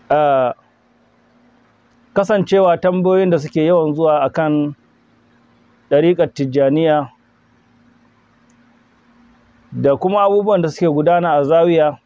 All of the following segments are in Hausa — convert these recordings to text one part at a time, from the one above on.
uh, kasancewa tambayoyin da suke yawan zuwa akan ɗariƙar tijjaniya da kuma abubuwan da suke gudana a zawiya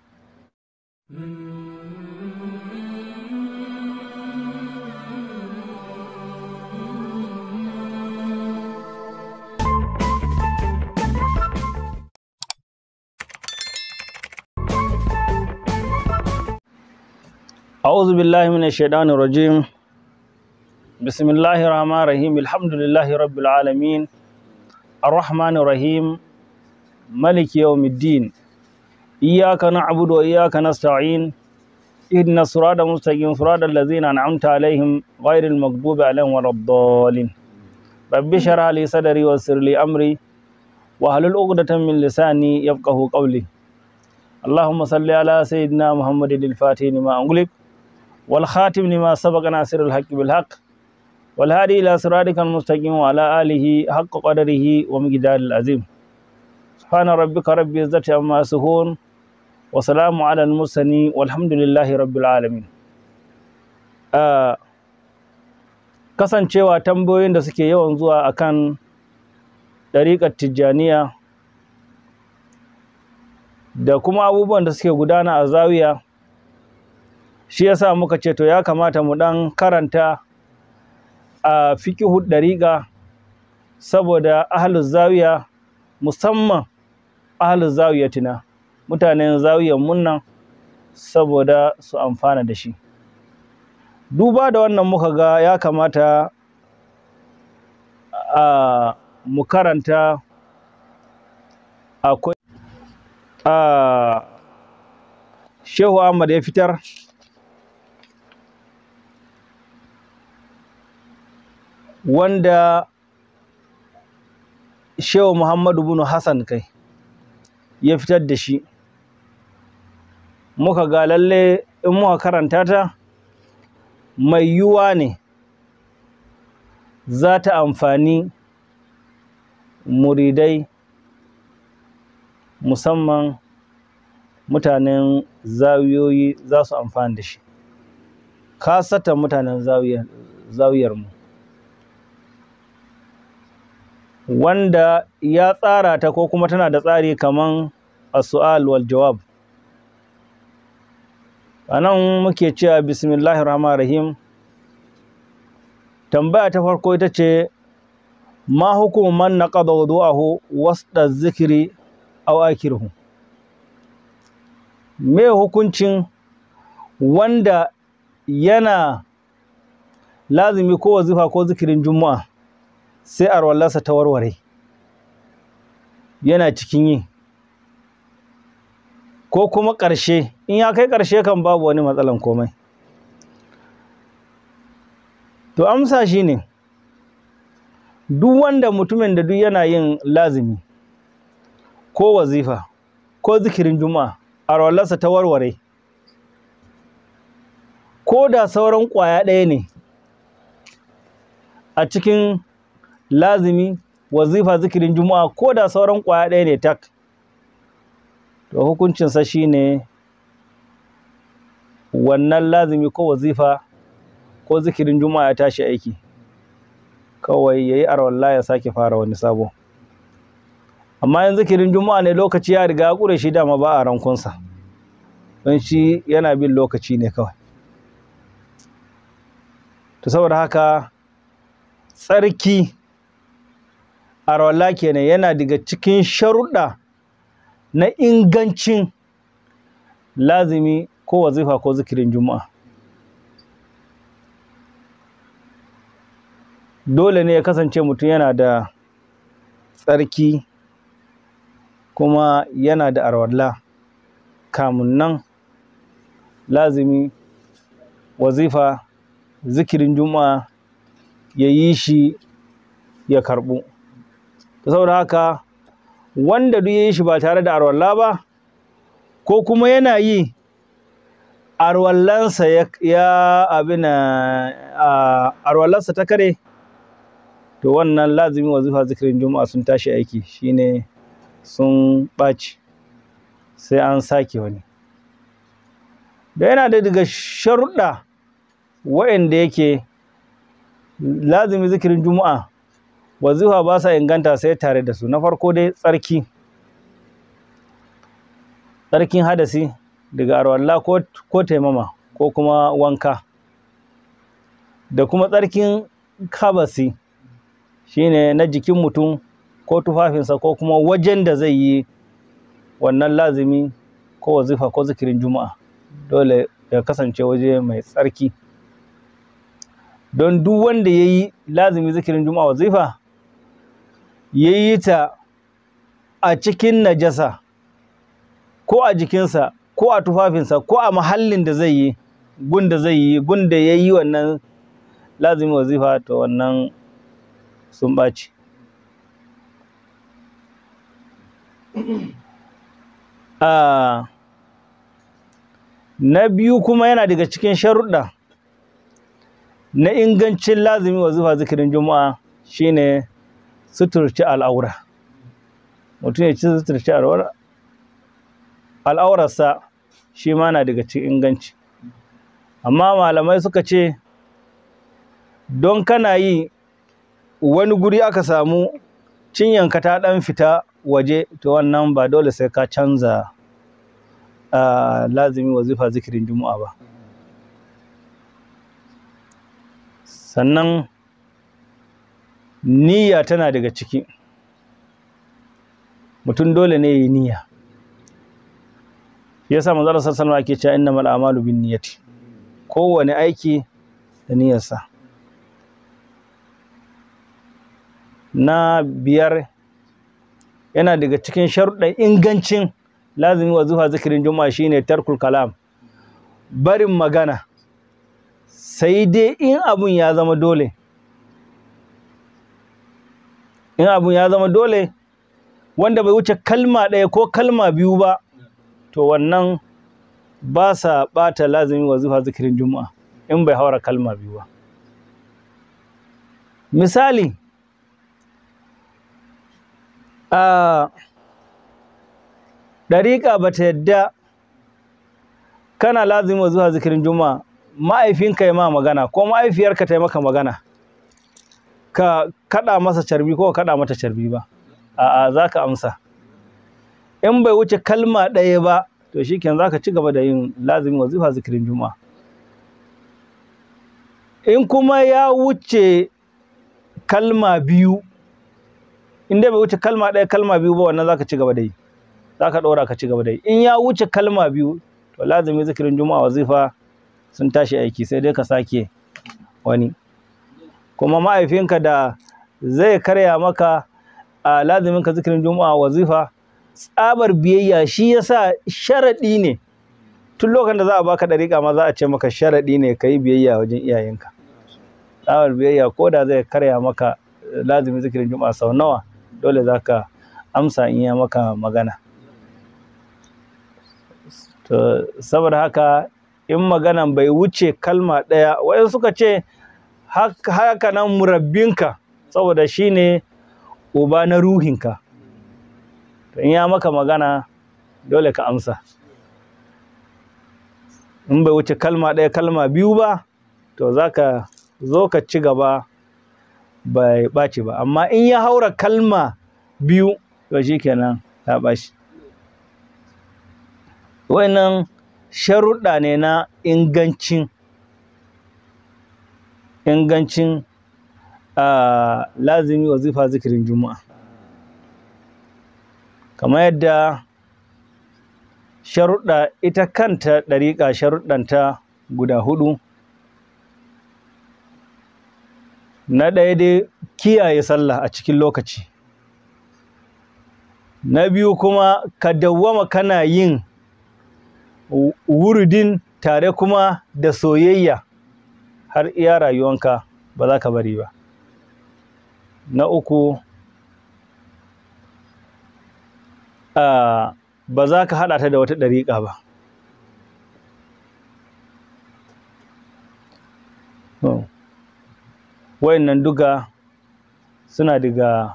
أعوذ بالله من الشيطان الرجيم بسم الله الرحمن الرحيم الحمد لله رب العالمين الرحمن الرحيم ملك يوم الدين إياك نعبد وإياك نستعين إهدنا الصراط المستقيم صراط الذين أنعمت عليهم غير المغضوب عليهم ولا الضالين رب اشرح لي صدري ويسر لي أمري واحلل عقدة من لساني يفقهوا قولي اللهم صل على سيدنا محمد الفاتح لما أغلق والخاتم لما سبق ناصر الحق بالحق والهادي إلى صراطك المستقيم وعلى آله حق قدره ومقدار العظيم سبحان ربك رب العزة عما يصفون وسلام على المرسلين والحمد لله رب العالمين آه kasancewa tambayoyin da suke yawan zuwa akan ɗariƙar tijjaniya da kuma abubuwan da suke gudana a zawiya shi yasa muka ce to ya kamata mu ɗan karanta a fikihu ɗariƙa saboda ahalus zawiya musamman ahalus zawiyatina mutanen zawiyan munnan saboda su amfana da shi duba da wannan muka ga ya kamata a mu karanta akwai a shehu ahmad ya fitar wanda shehu muhammadu bin hassan kai ya fitar da shi muka ga lalle in muka karanta ta mai yiwuwa ne za ta amfani muridai musamman mutanen zawiyoyi za su amfani da shi kasatan mutanen zawiyarmu wanda ya tsara ta ko kuma tana da tsari kaman a su'al wal jawab a nan muke cewa bismillahir rahmanir rahim tambaya ta farko ita ce ma hukumu man naqada wudu'ahu wasda zikiri aw akirhu me hukuncin wanda yana lazimi ko wazifa ko zikirin juma'a sai arwallarsa ta warware yana cikin yi ko kuma ƙarshe in ya kai ƙarshe kan babu wani matsalan komai to amsa shi ne duk wanda mutumin da duk yana yin lazimi ko wazifa ko zikirin juma'a arwallarsa ta warware ko da sauran ƙwaya ɗaya ne a cikin lazimi wazifa zikirin juma'a ko da sauran ƙwaya ɗaya ne tak to hukuncinsa shi ne wannan lazimi ko wazifa ko zikirin juma'a ya tashi aiki kawai ya yi arwallah ya sake fara wani sabo amma yin zikirin juma'a ne lokaci ya riga ya ƙure shi dama ba a rankunsa don shi yana bin lokaci ne kawai to saboda haka tsarki arwalla kenan yana daga cikin sharuɗa na ingancin lazimi ko wazifa ko zikirin juma'a dole ne ya kasance mutum yana da tsarki kuma yana da arwalla kamun nan lazimi wazifa zikirin juma'a ya yi shi ya karɓu saboda haka wanda duk ya yi shi ba tare da arwalla ba ko kuma yana yi arwallansa ya abin arwallansa ta kare to wannan lazimi wazifa zikirin juma'a sun tashi aiki shine sun ɓaci sai an sake wani da yana da daga sharuɗa waɗanda yake lazimi zikirin juma'a wazifa ba sa inganta sai tare da su na farko dai tsarki tsarkin hadasi daga arwalla ko, ko taimama ko kuma wanka da kuma tsarkin kabasi shine na jikin mutum ko tufafinsa ko kuma wajen da zai yi wannan lazimi ko wazifa ko zikirin juma'a dole ya kasance waje mai tsarki don duk wanda ya yi lazimi zikirin juma'a wazifa ya yi ta a cikin najasa ko a jikinsa ko a tufafinsa ko a mahallin da zai yi gun da zai yi gun da ya yi wannan lazimi wazifa to wannan sun ɓaci Uh, na biyu kuma yana daga cikin sharuɗa na ingancin lazimi wazifa zikirin juma'a shine suturci al'aura mutum ya ci suturci al'aurarsa shi ma na daga cikin inganci amma malamai suka ce don kana yi wani guri aka samu cinyanka ta ɗan fita waje to wannan ba dole sai ka canza uh, lazimi wazifa zikirin juma'a ba sannan niyya tana daga ciki mutum dole ne yi niyya shi yasa manzo Allah sallallahu alaihi ake cewa innamal a'malu binniyati kowane aiki da niyyarsa na biyar yana daga cikin sharuɗan ingancin lazimi wa zuwa zikirin juma'a shine tarkul kalam barin magana sai dai in abun ya zama dole in abun ya zama dole wanda bai wuce kalma ɗaya ko kalma biyu ba to wannan ba sa ɓata lazimi wa zuwa zikirin juma'a in bai haura kalma biyu ba misali a ɗariƙa ba ta yadda kana lazima zuwa zikirin juma'a ma'aifinka ya ma magana ko ma'aifiyarka ta yi maka magana ka kaɗa masa carbi ko ka kaɗa mata carbi ba a'a za ka amsa in bai wuce kalma ɗaya ba to shi za ka ci gaba da yin lazimin wazifa zikirin juma'a in kuma ya wuce kalma biyu in dai bai wuce kalma ɗaya kalma biyu ba wannan zaka ci gaba da yi zaka ɗora ka ci gaba da yi in ya wuce kalma biyu to lazimi zikirin juma'a wazifa sun tashi aiki sai dai ka sake wani kuma ma'aifinka da zai karya maka a lazimin ka zikirin juma'a wazifa tsabar biyayya shi yasa sharaɗi ne tun lokacin da za a baka ɗariƙa ma za a ce maka sharaɗi ne ka yi biyayya wajen iyayenka tsabar biyayya ko da zai karya maka lazimin zikirin juma'a sau nawa dole za ka amsa in ya maka magana to saboda haka in maganan bai wuce kalma ɗaya wayan suka ce haka nan murabbinka saboda shi ne uba na ruhinka to in ya maka magana dole ka amsa in bai wuce kalma ɗaya kalma biyu ba to za ka zo ka ci gaba bai ɓaci ba amma in ya haura kalma biyu to shi kenan ta ɓaci wannan sharuɗa ne na ingancin ingancin lazimi wazifa zikirin juma'a kamar yadda sharuɗa ita kanta ɗariƙa sharuɗanta guda hudu na ɗaya dai kiyaye sallah a cikin lokaci na biyu kuma ka dawwama kana yin wurudin tare kuma da soyayya har iya rayuwanka ba za ka bari ba na uku ba za ka haɗa ta da wata ɗariƙa ba wayannan duka suna daga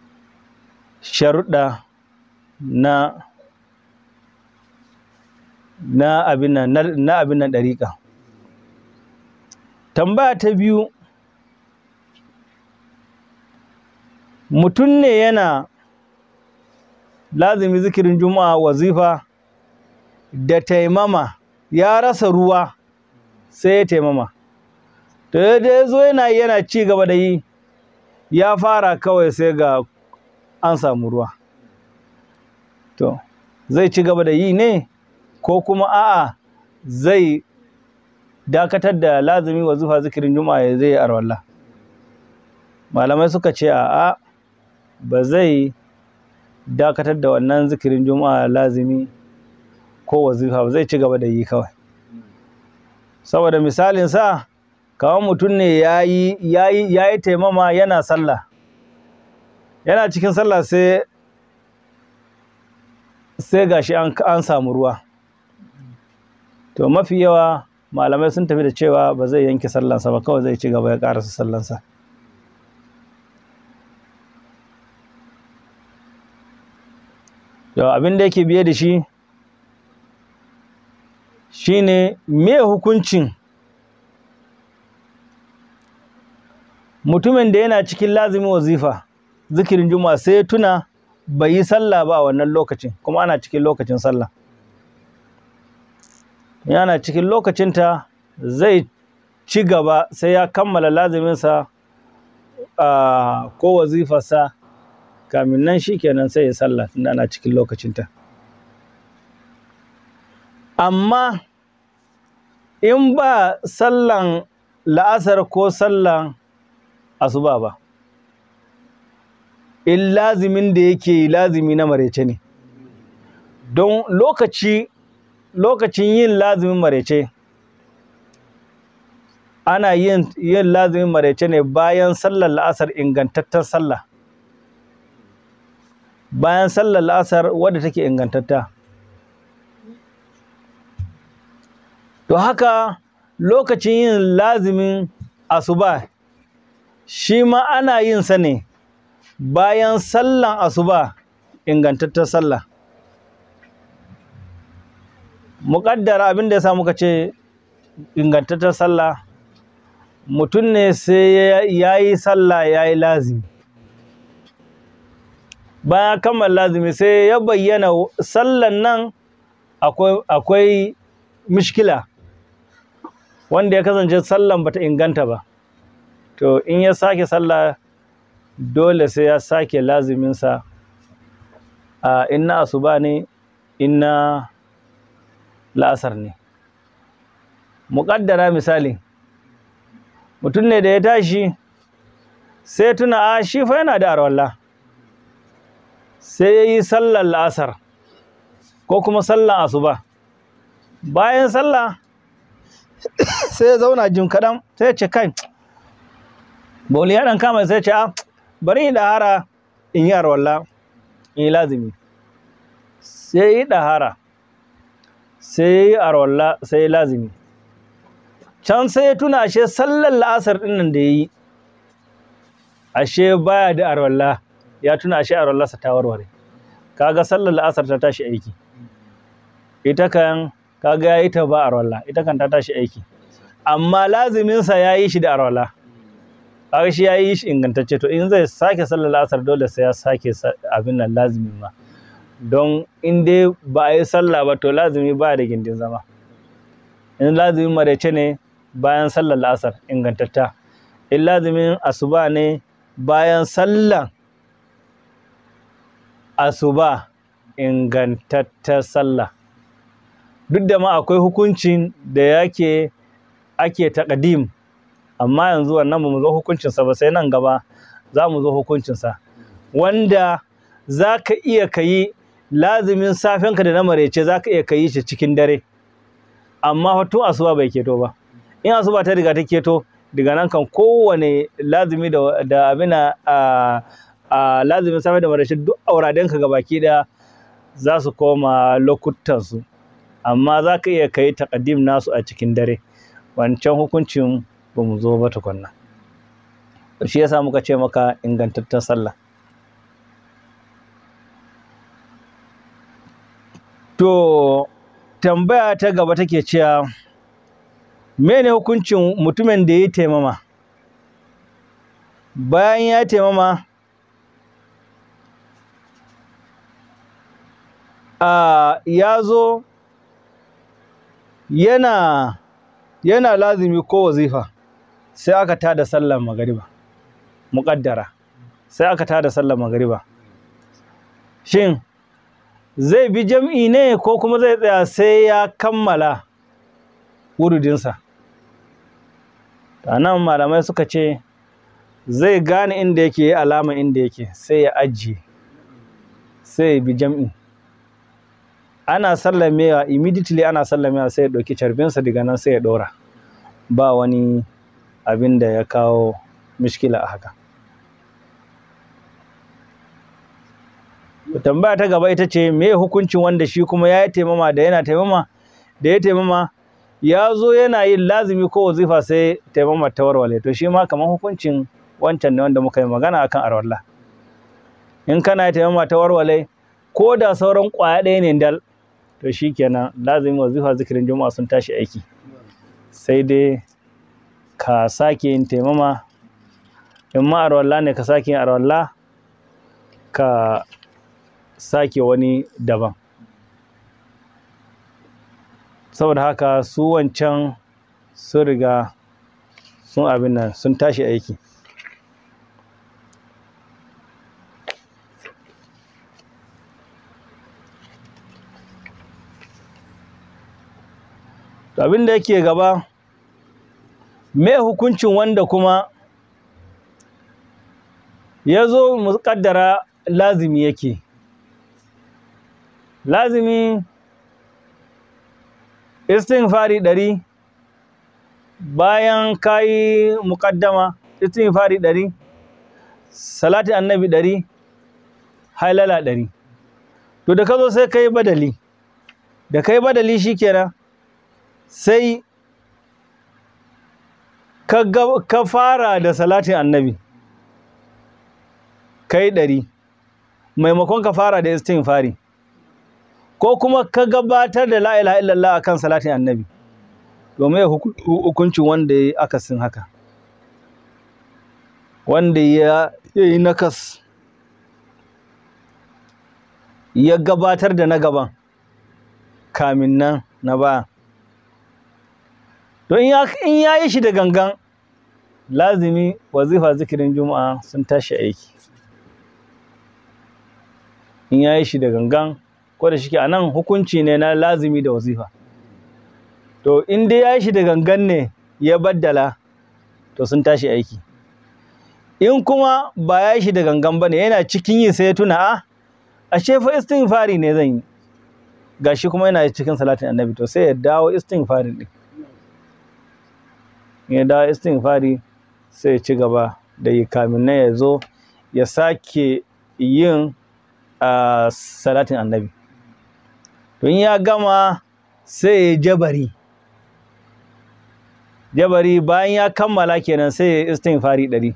sharuɗa na na abin nan na abin nan ɗariƙa tambaya ta biyu mutum ne yana lazimi zikirin juma'a wazifa da taimama ya rasa ruwa sai ya taimama to da ya zo yana yana ci gaba da yi ya fara kawai sai ga an samu ruwa to zai ci gaba da yi ne ko kuma a'a zai dakatar da lazimi wazifa zikirin juma'a ya zai arwalla malamai suka ce a'a ba zai dakatar da wannan zikirin juma'a lazimi ko wazifa ba zai ci gaba da yi kawai saboda misalin sa kawai mutum ne ya yi taimama yana sallah yana cikin sallah sai sai gashi an samu ruwa to mafi yawa malamai sun tafi da cewa ba zai yanke sallansa ba kawai zai ci gaba ya karasa sallansa to abin da yake biye da shi shine me hukuncin mutumin da yana cikin lazimin wazifa zikirin juma'a sai ya tuna bai yi sallah ba a wannan lokacin kuma ana cikin lokacin sallah yana cikin lokacinta zai ci gaba sai ya kammala laziminsa ko wazifarsa kamin nan shi kenan sai ya sallah tunda ana cikin lokacinta amma in ba sallan la'asar ko sallan asuba ba in lazimin da yake yi lazimi na marece ne don lokaci lokacin yin lazimin marece ana yin yin lazimin marece ne bayan sallar la'asar ingantattar sallah bayan sallar la'asar wadda take ingantatta to haka lokacin yin lazimin asuba shi ma ana yin sa ne bayan sallan asuba ingantattar sallah muƙaddara abin da ya sa muka ce ingantattar sallah mutum ne sai ya yi sallah ya yi lazimi bayan kammala lazimi sai ya bayyana sallan nan akwai mishkila wanda ya kasance sallan bata inganta ba to in ya sake sallah dole sai ya sake laziminsa a inna asuba ne inna la'asar ne muƙaddara misali mutum ne da ya tashi sai tuna a shi fa yana da arwalla sai ya yi sallar la'asar ko kuma sallar asuba bayan sallah sai ya zauna jim kaɗan sai ya ce kai boli ya ɗan kama sai ya ce a bari yi ɗahara in yi arwalla in yi lazimi sai yi ɗahara sai yi arwalla sai yi lazimi can sai ya tuna ashe sallar la'asar ɗin nan da ya yi ashe baya da arwalla ya tuna ashe arwallarsa ta warware kaga sallar la'asar ta tashi aiki ita kan kaga ya yi ta ba arwalla ita kan ta tashi aiki amma laziminsa ya yi shi da arwalla kaga shi ya yi shi ingantacce to in zai sake sallar la'asar dole sai ya sake abin nan lazimin ma don in dai ba a yi sallah ba to lazimi ba da gindin zama in lazimin maraice ne bayan sallar la'asar ingantatta in lazimin asuba ne bayan sallar asuba ingantattar sallah duk da ma akwai hukuncin da yake ake taƙadim amma yanzu wannan ba mu zo hukuncinsa ba sai nan gaba za mu zo hukuncinsa wanda za ka iya ka yi lazimin safenka da na marece za ka iya ka yi shi cikin dare amma tun asuba bai keto ba in asuba ta riga ta keto daga nan kan kowane lazimi da, da abin a, a lazimin safe da marece duk auradenka ga baki daya za su koma lokutansu amma za ka iya ka yi taƙadim nasu a cikin dare wancan hukuncin ba mu zo ba tukunna shi yasa muka ce maka ingantaccen sallah to tambaya ta gaba take cewa mene hukuncin mutumin da ya yi taimama bayan ya taimama a ya zo yana yana lazimi ko wazifa sai aka tada sallar magariba muƙaddara sai aka tada sallar magariba shin zai bi jam'i ne ko kuma zai tsaya sai ya kammala wurudinsa nan malamai suka ce zai gane inda yake alama inda yake sai ya ajiye sai ya bi jam'i ana sallamewa immediately ana sallamewa sai ya ɗauki carbinsa daga nan sai ya ɗora ba wani abin da ya kawo mishkila a haka tambaya ta gaba ita ce me hukuncin wanda shi kuma ya yi taimama da yana taimama da ya taimama ya zo yana yin lazimi ko wazifa sai taimama ta warware to shi ma kamar hukuncin wancan ne wanda muka yi magana akan arwalla in kana yi taimama ta warware ko da sauran ƙwaya ɗaya ne dal to shi kenan lazimi wazifa zikirin juma'a sun tashi aiki sai dai ka sake yin taimama in ma arwalla ne ka sake yin arwalla ka sake wani daban saboda haka su wancan sun riga sun abin nan sun tashi aiki abin da yake gaba me hukuncin wanda kuma ya zo mu kaddara lazimi yake lazimi istighfari ɗari bayan kayi muƙaddama istighfari ɗari salati annabi ɗari halala ɗari to da ka zo sai ka yi badali da ka yi badali shikenan sai ka fara da salatin annabi ka yi ɗari maimakon ka fara da istighfari ko kuma ka gabatar da la ilaha illallah akan salatin annabi domin hukuncin wanda ya yi akasin haka wanda ya yi nakas ya gabatar da na gaban kamin nan na baya don in ya yi shi da gangan lazimi wazifa zikirin juma'a sun tashi aiki in ya yi shi da gangan ko da shike a nan hukunci ne na lazimi da wazifa to in dai ya yi shi da gangan ne ya baddala to sun tashi aiki in kuma ba ya yi shi da gangan ba ne yana cikin yi sai ya tuna a ashe fa istighfari ne zan yi gashi kuma yana cikin salatin annabi to sai ya dawo istighfari din ya dawo istighfari sai ya ci gaba da yi kamin na ya zo ya sake yin salatin annabi don ya gama sai ya jabari jabari bayan ya kammala kenan sai ya istighfari ɗari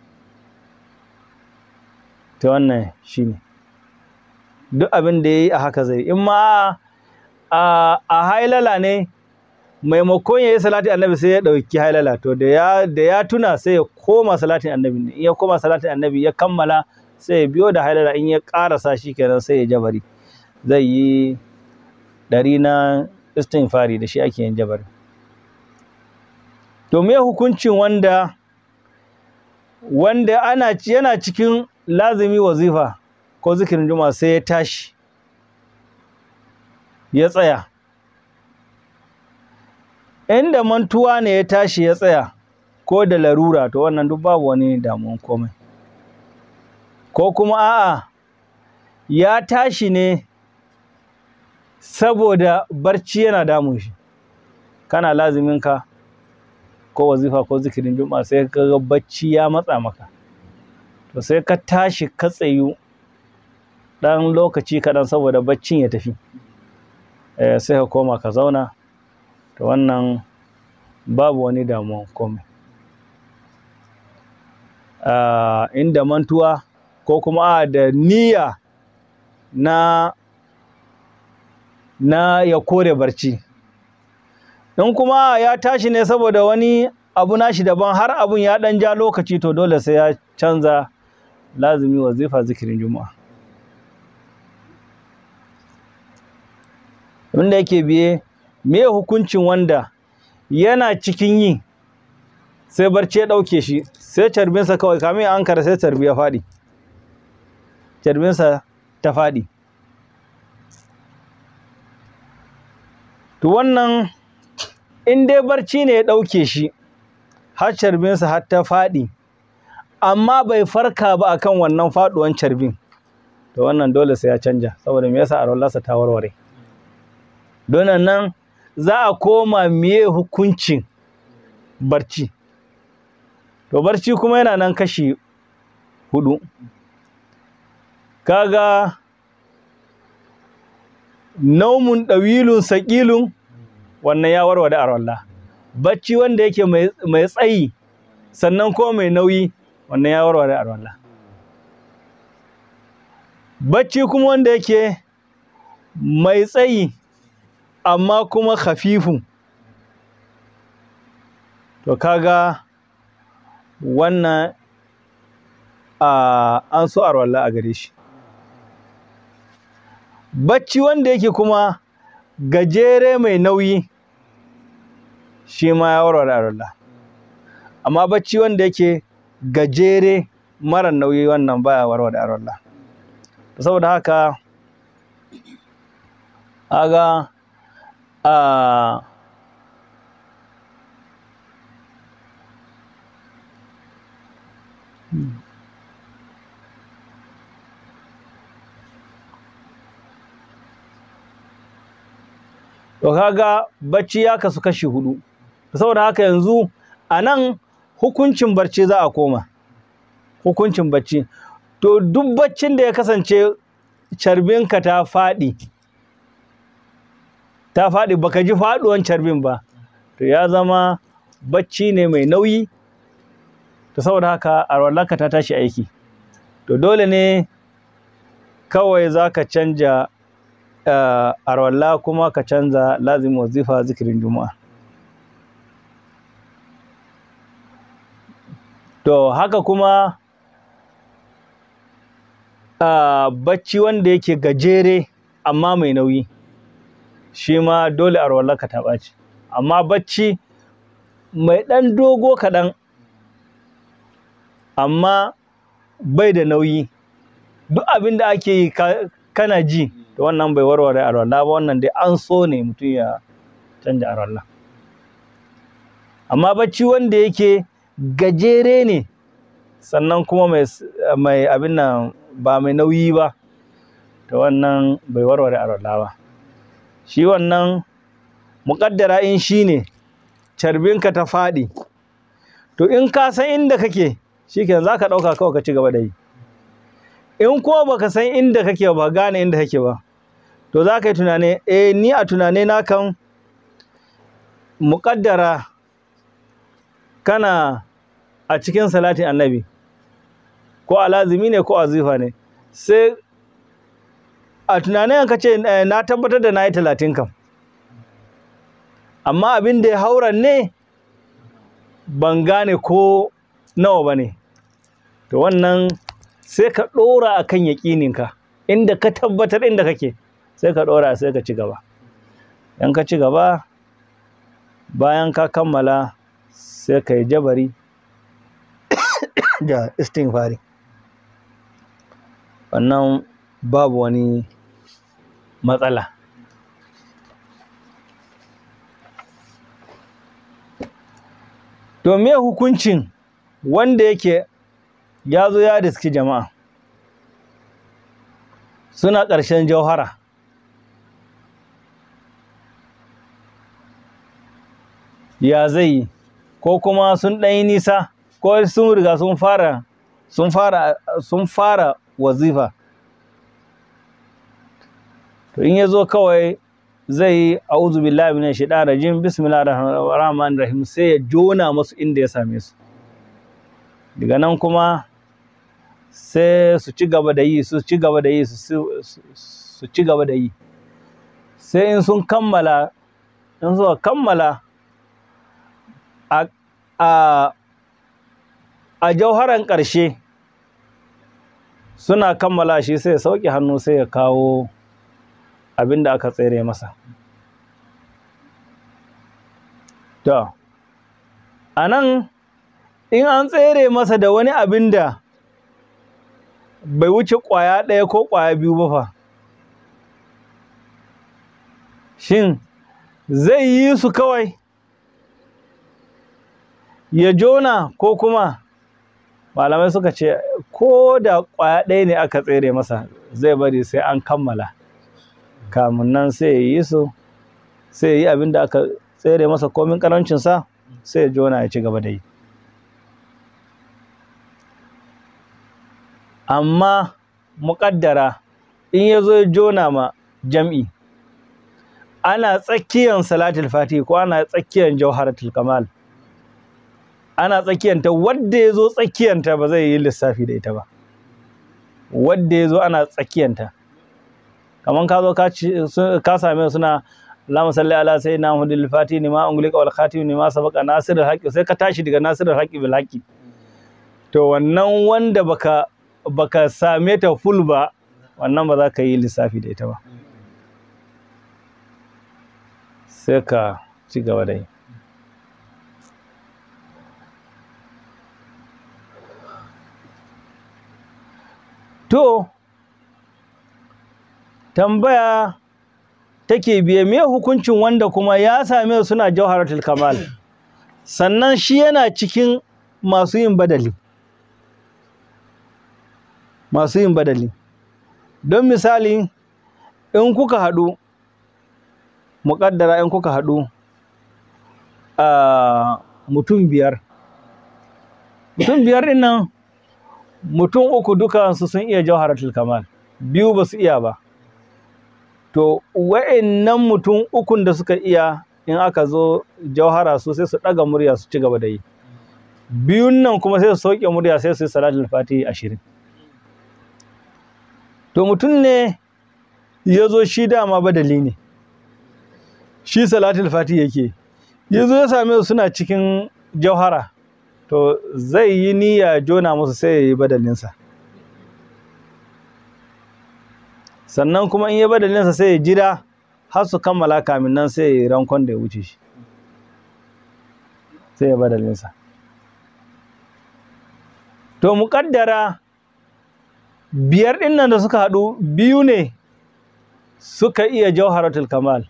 ta wannan shi ne duk abin da ya yi a haka zai in ma a hailala ne maimakon ya yi salatin annabi sai ya ɗauki hailala to da ya tuna sai ya koma salatin annabi in ya koma salatin annabi ya kammala sai ya biyo da hailala in ya ƙarasa shi kenan sai ya jabari zai yi ɗari na istighfari da shi ake yin jabari to me hukuncin wanda wanda ana yana cikin lazimi wazifa ko zikirin juma'a sai ya tashi ya tsaya inda mantuwa ne ya tashi ya tsaya ko da larura to wannan duk babu wani damuwan komai ko kuma a'a ya tashi ne saboda barci yana damun shi kana laziminka ko wazifa ko zikirin juma'a sai ka ga bacci ya matsa maka to sai ka tashi ka tsayu ɗan lokaci kaɗan saboda baccin ya tafi sai ka koma ka zauna to wannan babu wani damuwa komai inda mantuwa ko kuma a da niyya na na ya kore barci in kuma ya tashi ne saboda wani abu nashi daban har abun ya ɗan ja lokaci to dole sai ya canza lazimi wazifa zikirin juma'a wanda yake biye me hukuncin wanda yana cikin yi sai barci ya ɗauke shi sai carbinsa kawai kamin an kara sai carbi ya faɗi carbinsa ta faɗi to wannan in dai barci ne ya ɗauke shi har carbinsa har ta faɗi amma bai farka ba akan wannan faɗuwan carbin to wannan dole sai ya canja saboda me yasa arwallarsa ta warware don nan za a koma meye hukuncin barci to barci kuma yana nan kashi hudu kaga naumun ɗawilun saƙilun wannan ya warware arwalla bacci wanda yake mai tsayi sannan ko mai nauyi wannan ya warware arwalla bacci kuma wanda yake mai tsayi amma kuma khafifun to kaga wannan an so arwalla a gare shi bacci wanda yake kuma gajere mai nauyi shi ma ya warware arwalla amma bacci wanda yake gajere mara nauyi wannan baya warware arwalla saboda haka aga a to kaga bacci ya kasu kashi hudu saboda haka yanzu a nan hukuncin barci za a koma hukuncin bacci to duk baccin da ya kasance carbinka ta faɗi ta faɗi baka ji faɗuwan carbin ba to ya zama bacci ne mai nauyi to saboda haka arwallaka ta tashi aiki to dole ne kawai za ka canja uh, arwalla kuma ka canza lazim wazifa zikirin juma'a to haka kuma uh, bacci wanda yake gajere amma mai nauyi shi ma dole arwallaka ta ɓaci amma bacci mai ɗan dogo kaɗan amma bai da nauyi duk abin da ake yi kana ji to wannan bai warware arwalla ba wannan dai an so ne mutum ya canja arwalla amma bacci wanda yake gajere ne sannan kuma mai, mai abin nan ba mai nauyi ba to wannan bai warware arwalla ba shi wannan muƙaddara in shi ne carbinka ta faɗi to in ka san inda kake shi ke za ka ɗauka kawai ka ci gaba da yi in ko baka san inda kake ba gane inda kake ba to za ka yi tunani eh ni a tunane na kan muƙaddara kana a cikin salatin annabi ko alazimi ne ko azifa ne sai a tunanin ka ce na tabbatar da na yi talatin kam amma abin da ya hauran ne ban gane ko nawa ba ne to wannan sai ka ɗora a kan yaƙininka inda ka tabbatar inda kake sai ka ɗora sai ka ci gaba in ka ci gaba bayan ka kammala sai ka yi jabari da istighfari wannan babu wani matsala to me hukuncin wanda yake ya zo ya riski jama'a suna ƙarshen jauhara ya zai ko kuma sun ɗanyi nisa ko sun riga sun fara sun fara sun fara wazifa to in ya zo kawai zai yi a'udhu billahi minash shaitanir rajim bismillahir rahmanir rahim sai ya jona masu inda ya same su daga nan kuma sai su ci gaba da yi su ci gaba da yi su ci gaba da yi sai in sun kammala in suka kammala a a a jauharan ƙarshe suna kammala shi sai ya sauke hannu sai ya kawo abin da aka tsere masa to a nan in an tsere masa da wani abin da bai wuce ƙwaya ɗaya ko ƙwaya biyu ba fa shin zai yi su kawai ya jona ko kuma malamai suka ce ko da ƙwaya ɗaya ne aka tsere masa zai bari sai an kammala kamun nan sai ya yi su sai ya yi abin da aka tsere masa komin ƙarancinsa sai ya jona ya ci gaba da yi amma muƙaddara in ya zo ya jona ma jam'i ana tsakiyan salatul fati ko ana tsakiyan jauharatul kamal ana tsakiyanta wadda ya zo tsakiyanta ba zai yi lissafi da ita ba wadda ya zo ana tsakiyanta kamar ka zo ka same suna Allahumma salli ala sayyidina Muhammadil Fati ni ma ungulika wal khatim ni ma sabaqa nasirul haqqi sai ka tashi daga nasirul haqqi bil haqqi to wannan wanda baka baka same ta full ba wannan ba za ka yi lissafi da ita ba sai ka ci gaba da yi to tambaya take biye me hukuncin wanda kuma ya same suna jawharatul kamal sannan shi yana cikin masu yin badali masu yin badali don misali in kuka haɗu muƙaddara in kuka haɗu a mutum biyar mutum biyar ɗin nan mutum uku dukansu sun iya jawharatul kamal biyu ba su iya ba to wa'annan mutum ukun da suka iya in aka zo jauhara su sai su ɗaga murya su ci gaba da yi biyun nan kuma sai su sauke murya sai su yi salatul fatihi ashirin to mutum ne ya zo shi dama badali ne shi salatul fatihi yake ya zo ya same su suna cikin jauhara to zai yi niyya jona musu sai ya yi badalinsa sannan kuma in ya badalinsa sai ya jira har su kammala kamin nan sai ya yi rankon da ya wuce shi sai ya badalinsa to muƙaddara biyar ɗin nan da suka haɗu biyu ne suka iya jauharatul kamal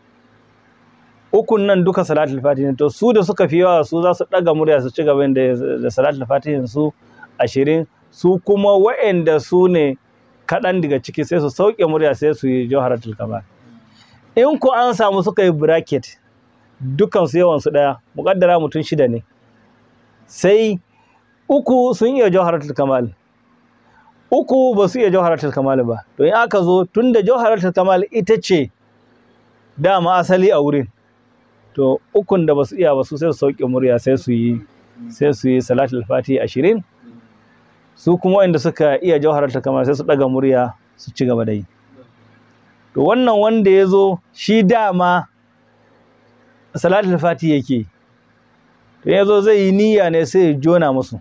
ukun nan duka salatul fatihin to su da suka fi yawa su za su ɗaga murya su ci gaba da salatul fatihin su ashirin su kuma wa'anda su ne kaɗan daga ciki sai su sauke murya sai su yi jawharatul kamal in ku an samu suka yi bracket dukan su yawan su ɗaya muƙaddara mutum shida ne sai uku sun iya jawharatul kamal uku ba su iya jawharatul kamal ba to in aka zo tun da jawharatul kamal ita ce dama asali a wurin to ukun da ba su iya ba su sai su sauke murya sai su yi sai su yi salatul fati ashirin su kuma wanda suka iya jawharatul kamal sai su daga murya su ci gaba da yi to wannan wanda ya zo shi dama salatul fati yake to ya zo zai yi niyya ne sai ya jona musu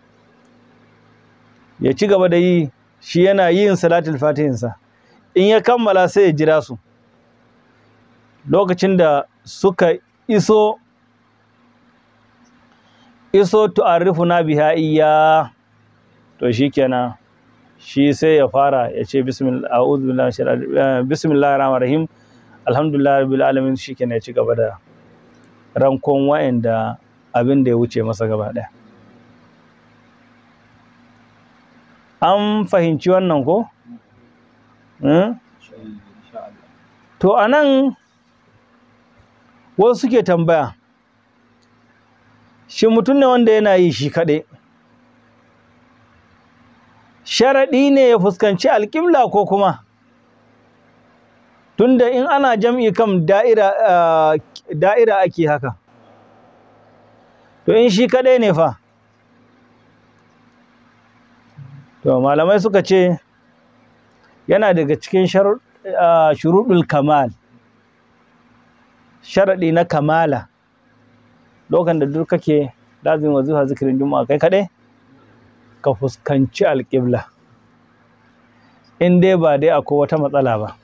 ya ci gaba da yi shi yana yin salatul fatihinsa in ya kammala sai ya jira su lokacin da suka iso iso tu'arrifuna biha iya to shikenan shi sai ya fara ya ce bismillahir rahmanir rahim alhamdulillah rabbil alamin shikenan ya ci gaba da rankon wa'anda abin da ya wuce masa gaba daya an fahimci wannan ko to anan wasu suke tambaya shi mutum ne wanda yana yi shi kaɗai sharaɗi ne ya fuskanci alƙibla ko kuma tunda in ana jam'i kam da'ira da'ira ake haka to in shi kaɗai ne fa to malamai suka ce yana daga cikin shuruɗul kamal sharaɗi na kamala lokacin da duk kake lazimin wazifa zikirin juma'a kai kaɗai ka fuskanci alƙibla in dai ba dai akwai wata matsala ba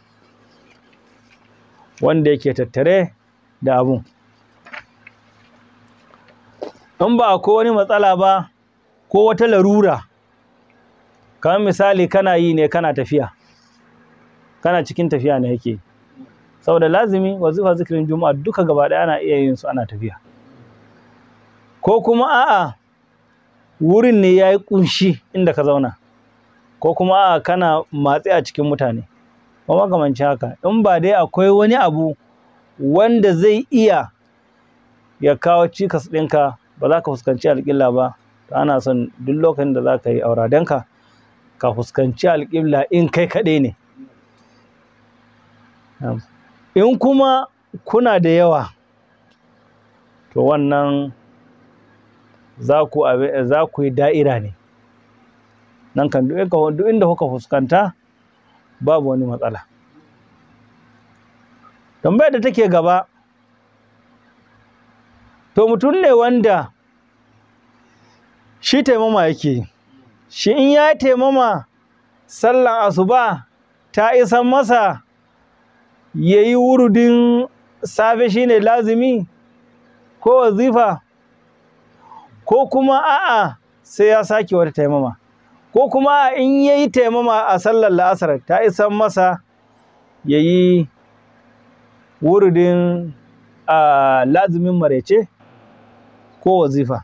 wanda yake tattare da abun in ba akwai wani matsala ba ko wata larura kamar misali kana yi ne kana tafiya kana cikin tafiya ne yake saboda lazimi wazifa zikirin juma'a duka gaba ɗaya ana iya yin su ana tafiya ko kuma a'a wurin ne ya yi ƙunshi inda ka zauna ko kuma a'a kana matsi a cikin mutane ko makamanci haka in ba dai akwai wani abu wanda zai iya ya kawo cikas ɗinka ba za ka fuskanci alƙibla ba to ana son duk lokacin da za ka yi auradenka ka fuskanci alƙibla in kai kaɗai ne in kuma kuna da yawa to wannan za ku za ku yi da'ira ne nan kan duk inda kuka fuskanta babu wani matsala tambayar da take gaba to mutum ne wanda shi taimama yake shi in ya taimama sallan asuba ta isan masa ya yi wurudin safe shine lazimi ko wazifa ko kuma a'a sai ya sake wata taimama ko kuma in ya yi taimama a sallar la'asar ta isan masa ya yi wurudin lazimin marece ko wazifa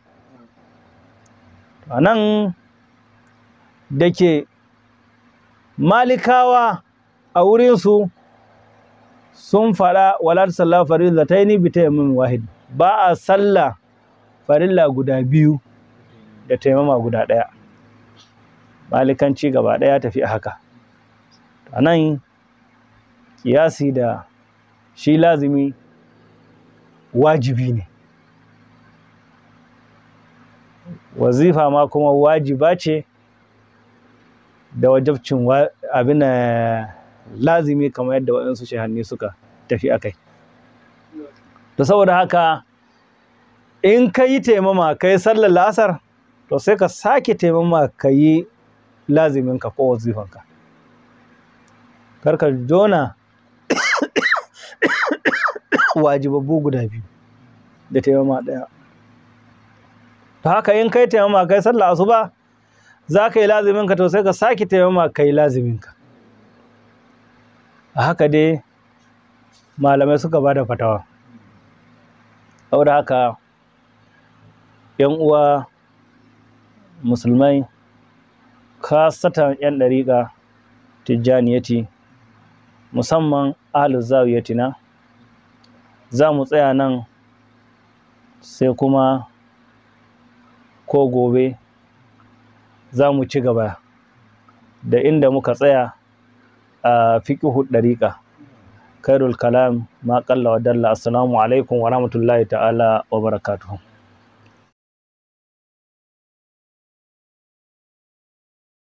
a nan da ke malikawa a wurinsu sun faɗa wala sallah farilla ta yi bi taimamin wahid ba a sallah farilla guda biyu da taimama guda ɗaya malikanci gaba ɗaya tafi a haka a nan kiyasi da shi lazimi wajibi ne wazifa ma kuma wajiba ce da wajabcin abin lazimi kamar yadda waɗansu shahanni suka tafi a kai to saboda haka in ka yi taimama ka yi sallar lasar to sai ka sake taimama ka yi laziminka ko wazifanka karka jona wajibabbu guda biyu da taimama ɗaya to haka in kai taimama kai sallar asuba za ka yi laziminka to sai ka sake taimama ka yi laziminka a haka dai malamai suka ba da fatawa saboda haka yan uwa musulmai kasatan yan ɗariƙa tijjaniyati musamman ahlus zawiyatina za mu tsaya nan sai kuma ko gobe za mu ci gaba da inda muka tsaya a fiƙihu ɗariƙa kairul kalam ma ƙalla wa dalla assalamu alaikum wa rahmatullahi ta'ala wa barakatuhu